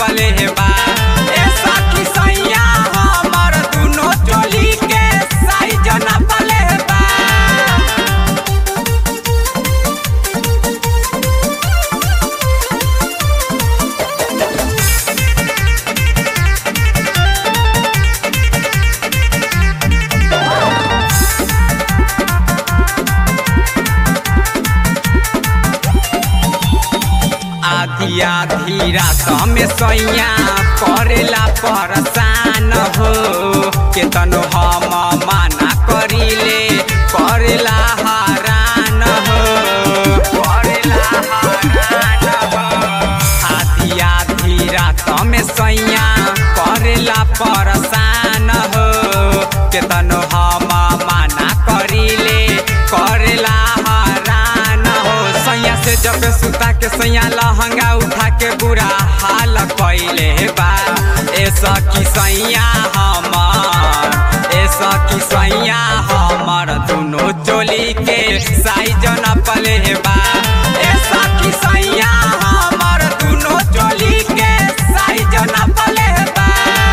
नपले बा ए सखी सैया हमर दुनो चोली के साइज नपले बा आधी आधी रात में सैया करेला परेशान हो केतनो हम माना करिले करेला हरान हो करेला हरान हो आधी आधी रात में सैया करेला परेशान हो केतनो हम माना करिले करेला हरान हो सैया से जब सुता के सैया लहंगा उठा के बुरा हाल कैले बा ए सखी सैया हमर ए सखी सैया हमर दुनो चोली के साइज नपले बा ए सखी सैया हमर दुनो चोली के साइज नपले बा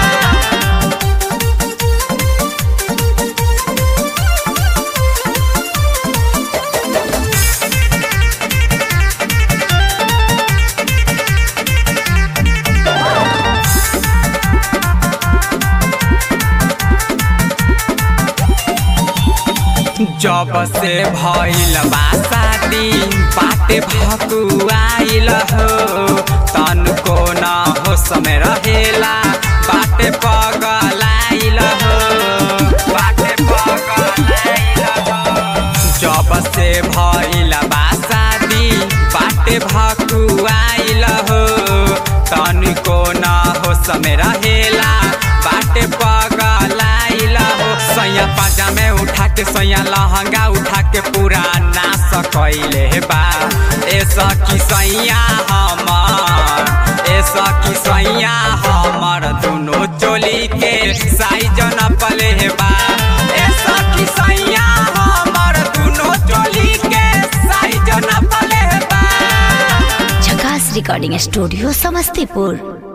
जब से भइल बा शादी बाटे भकुआइल हो तनको न हो समय रहेला बाटे पगलाइल हो बाटे पगलाइल हो जब से भइल बा शादी बाटे भकुआइल हो तनको न हो समय रहेला बाटे पगलाइल हो सैया पाजा में उठा के सैया लहंगा उठा के पूरा नाश कैले बा ए सखी सैया हमर ए सखी सैया हमर दुनो चोली के साइज नपले बा ए सखी सैया हमर दुनो चोली के साइज नपले बा झकास रिकॉर्डिंग स्टूडियो समस्तीपुर